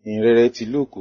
ìhìnrere ti lúùkù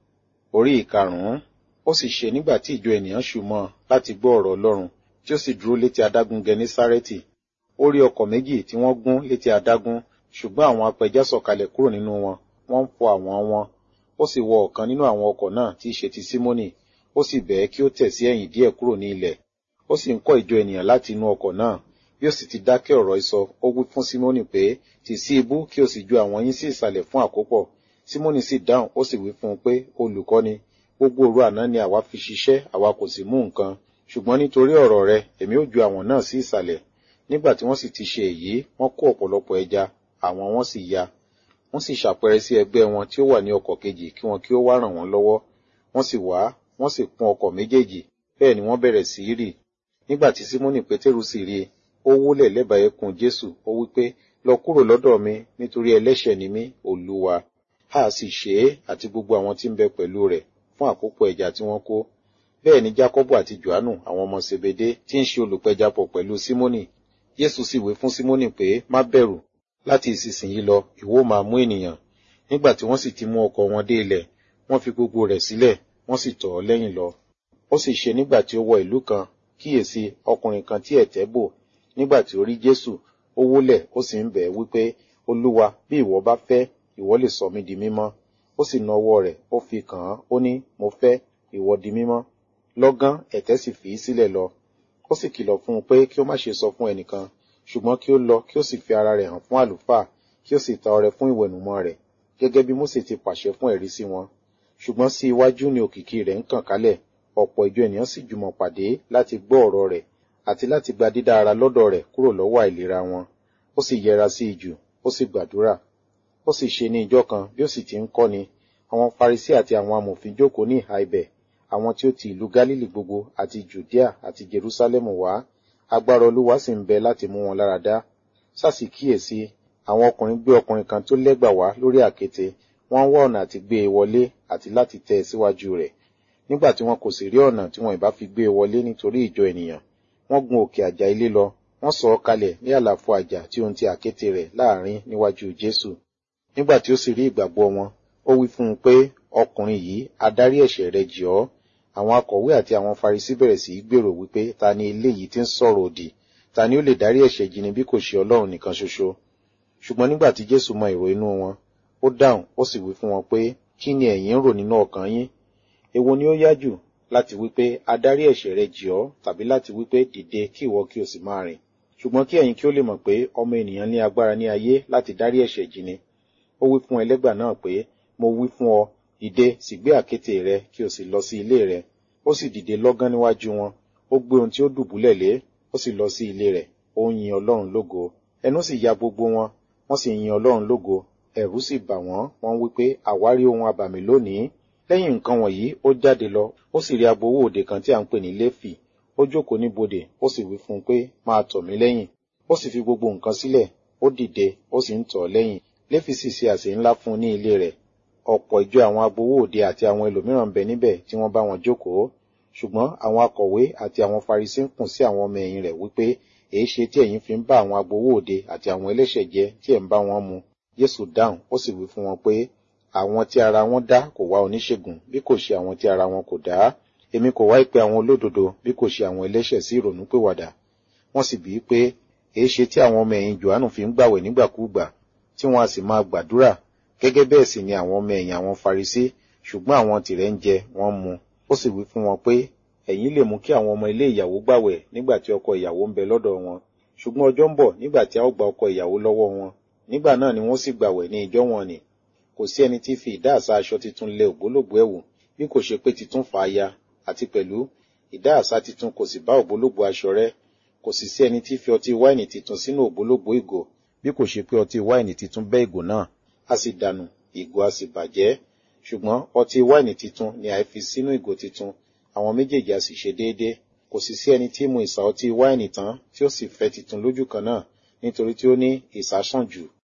orí ìkarùn-ún ó sì ṣe nígbà tí ìjọ ènìyàn ṣù mọ́ ọ láti gbọ́ ọ̀rọ̀ ọlọ́run tí ó sì dúró létí adágún gẹnésárẹ́tì ó rí ọkọ̀ méjì tí wọ́n gún létí adágún ṣùgbọ́n àwọn apẹja sọ̀kalẹ̀ kúrò nínú wọn wọ́n ń fọ àwọn wọn ó sì wọ ọ̀kan nínú àwọn ọkọ̀ náà tí í ṣe ti símónì ó sì bẹ̀ẹ́ kí ó tẹ̀ sí ẹ̀yìn díẹ̀ kúrò ní ilẹ̀ ó sì ń kọ́ ìjọ ènìyàn láti inú ọkọ̀ náà bí ó sì ti dákẹ́ ọ̀rọ̀ ìsọ ó wí fún símónì pé tì sí ibú kí o sì ju àwọn yín sí ìsàlẹ̀ fún àkópọ̀ símónì sì dáhùn ó sì wí fún un pé olùkọ́ni gbogbo òru àná ni àwa fi ṣiṣẹ́ àwa kò sì mú nǹkan ṣùgbọ́n nítorí ọ̀rọ̀ rẹ èmi ó ju àwọn náà sí ìsàlẹ̀ nígbà tí wọ́n sì ti ṣe èyí wọ́n kó ọ̀pọ̀lọpọ̀ ẹja àwọn wọn sì ya wọ́n sì ṣàpẹrẹ sí ẹgbẹ́ wọn tí ó wà ní ọkọ̀ kejì kí wọn kí ó wá ràn wọ́n lọ́wọ́ wọ́n sì wá wọ́n sì kún ọkọ̀ méjèèjì bẹ́ẹ̀ ni wọ́n bẹ̀rẹ̀ sí í rì nígbà tí símónì pétérù sì rí i ó wólẹ̀ lẹ́bàá ẹkùn jésù ó wí pé lọ kúrò lọ́dọ̀ mi nítorí ẹlẹ́ṣẹ̀ ni mí olúwa a sì ṣe é àti gbogbo àwọn tí ń bẹ pẹ̀lú rẹ̀ fún àkópọ̀ ẹja tí wọ́n kó bẹ́ẹ̀ ni jákọ́bù àti johannu àwọn ọmọ sebede tí ń ṣe olùpẹjapọ̀ pẹ̀lú símónì jésù sì wí fún símónì pé má bẹ̀rù láti ìsinsìnyí lọ ìwọ máa mú ènìyàn nígbà tí wọ́n sì ti mú ọkọ̀ wọn dé ilẹ̀ wọ́n fi gbogbo rẹ̀ sílẹ̀ wọ́n sì tọ̀ ọ́ lẹ́yìn lọ ó sì ṣe nígbà tí ó wọ ìlú kan kíyèsí ọkùnrin kan tí ẹ̀tẹ́ bò nígbà tí ó rí jésù ó wólẹ̀ ó sì ń bẹ̀ ẹ́ wípé olúwa bí ìwọ bá fẹ́ ìwọ lè sọ mí di mímọ́ ó sì na ọwọ́ rẹ̀ ó fi kàn án ó ní mo fẹ́ ìwọ di mímọ́ lọ́gán ẹ̀tẹ́ sì fi í sílẹ̀ lọ ó sì kìlọ̀ fún un pé kí ó má ṣe sọ fún ẹnìkan ṣùgbọ́n kí ó lọ kí ó sì fi ara rẹ̀ hàn fún àlùfáà kí ó sì ta ọrẹ fún ìwẹ̀nùmọ́ rẹ̀ gẹ́gẹ́ bí mósè ti pàṣẹ fún ẹ̀rí sí wọn ṣùgbọ́n sí iwájú ni òkìkí rẹ̀ ń kàn kálẹ̀ ọ̀pọ̀ ìjọ ènìyàn sì jùmọ̀ pàdé láti gbọ́ ọ̀rọ̀ rẹ̀ àti láti gba dídá ara lọ́dọ̀ rẹ̀ kúrò lọ́wọ́ àìlera wọn ó sì yẹra sí ijù ó sì gbàdúrà ó sì ṣe ní ijọ́ kan bí ó sì ti ń kọ́ni àwọn farisí àti àwọn amòfin jókòó ní ìhà ibẹ̀ àwọn tí ó ti ìlú gálílì gbogbo àti jùdíà àti jerúsálẹ́mù wá agbára olúwa sì ń bẹ láti mú wọn lára dá sásì kíyèsí àwọn ọkùnrin gbé ọkùnrin kan tó lẹ́gbà wá lórí àkéte wọ́n ń wá ọ̀nà àti gbé e wọlé àti láti tẹ́ ẹ síwájú rẹ̀ nígbà tí wọn kò sì rí ọ̀nà tí wọn ìbá fi gbé e wọlé nítorí ìjọ ènìyàn wọ́n gun òkè àjà ilé lọ wọ́n sọ ọ́ kalẹ̀ ní àlàfo àjà tí ohun ti àkéte rẹ̀ láàrin níwájú jésù nígbà tí ó sì rí ìgbàgbọ́ wọn ó wí fún un pé ọkùnrin yìí adarí ẹ̀ṣẹ̀ rẹ̀ jì ọ́ àwọn akọ̀wé àti àwọn farisí bẹ̀rẹ̀ sí í gbèrò wípé ta ni eléyìí tí ń sọ̀rọ̀ òdì ta ni ó lè dárí ẹ̀ṣẹ̀ jì ni bí kò ṣe ọlọ́run nìkan ṣoṣo ṣùgbọ́n nígbà tí jésù mọ èrò inú wọn ó dáhùn ó sì wí fún wọn pé kí ni ẹ̀yin ń rò nínú ọkàn yín èwo ni ó yá jù láti wípé adarí ẹ̀ṣẹ̀ rẹ̀ jì ọ́ tàbí láti wípé dìde kí ìwọ kí o sì máa rìn ṣùgbọ́n kí ẹ̀yin kí ó lè mọ̀ pé ọmọ ènìyàn ní agbára ní ayé láti dárí ẹ̀ṣẹ̀ jì ni ó wí fún ẹlẹ́gbà náà pé mo wí fún ọ dìde sì gbé àkéte rẹ kí o sì lọ sí ilé rẹ ó sì dìde lọ́gán níwájú wọn ó gbé ohun tí ó dùbúlẹ̀ lé ó sì lọ sí ilé rẹ̀ ó ń yin ọlọ́run lógo ẹnu sì ya gbogbo wọn wọ́n sì yin ọlọ́run lógo ẹ̀rù sì bà wọ́n wọ́n wí pé àwárí ohun abàmì lónìí lẹ́yìn nǹkan wọ̀nyí ó jáde lọ ó sì rí agbowó òde kan tí à ń pè ní léfì ó jókòó ní bodè ó sì wí fún un pé máa tọ̀ mí lẹ́yìn ó sì fi gbogbo nǹkan sílẹ̀ ó dìde ó sì ń tọ̀ ọ́ lẹ́yìn léfì sì ṣe àsè ńlá fún un ní ilé rẹ̀ ọ̀pọ̀ ìjọ àwọn agbowó òde àti àwọn ẹlòmíràn ń bẹ níbẹ̀ tí wọ́n bá wọn jókòó ṣùgbọ́n àwọn akọ̀wé àti àwọn farisí ń kùn sí àwọn ọmọ ẹ̀yìn rẹ̀ wípé èé ṣe tí ẹ̀yin fi ń bá àwọn agbowó òde àti àwọn ẹlẹ́ṣẹ̀ jẹ tí ẹ̀ ń bá wọn mu Jésù dáhùn ó sì wí fún wọn pé àwọn tí ara wọn dá kò wá oníṣègùn bí kò ṣe àwọn tí ara wọn kò dá èmi kò wá ìpè àwọn olódodo bí kò ṣe àwọn ẹlẹ́ṣẹ̀ sí ìrònúpìwàdà wọ́n sì bí pé èé ṣe tí àwọn ọmọ ẹ̀yìn Jòhánù fi ń gbàwẹ̀ nígbàkúùgbà tí wọ́n a sì máa gbàdúrà gẹ́gẹ́ bẹ́ẹ̀ sì ni àwọn ọmọ ẹ̀yìn àwọn farisí ṣùgbọ́n àwọn tìrẹ̀ ń jẹ wọ́n mu ó sì wí fún wọn pé ẹ̀yin lè mú kí àwọn ọmọ ilé ìyàwó gbàwẹ̀ nígbà tí ọkọ ìyàwó ń bẹ lọ́dọ̀ wọn ṣùgbọ́n ọjọ́ ń bọ̀ nígbà tí a ó gba ọkọ ìyàwó lọ́wọ́ wọn nígbà náà ni wọ́n sì gbàwẹ̀ ní ìjọ wọn ni kò sí ẹni tí fi ìdáàsá aṣọ titun lẹ ògbólógbò ẹ̀wù bí kò ṣe pé titun fà á ya àti pẹ̀lú ìdáàsá titun kò sì bá ògbólógbò aṣọ rẹ̀ kò sì sí ẹni tí fi ọtí wáìnì titun sínú ògbólógbò ìgò bí kò ṣe pé ọtí wáìnì titun bẹ́ ìgò náà a sì dànù ìgò a sì bàjẹ́ ṣùgbọ́n ọtí wáìnì titun ni àì fi sínú ìgò titun àwọn méjèèjì a sì ṣe déédé kò sì sí ẹni tí mu ìsà ọtí wáìnì tán tí ó sì fẹ́ titun lójú kan náà nítorí tí ó ní ìsà sàn jù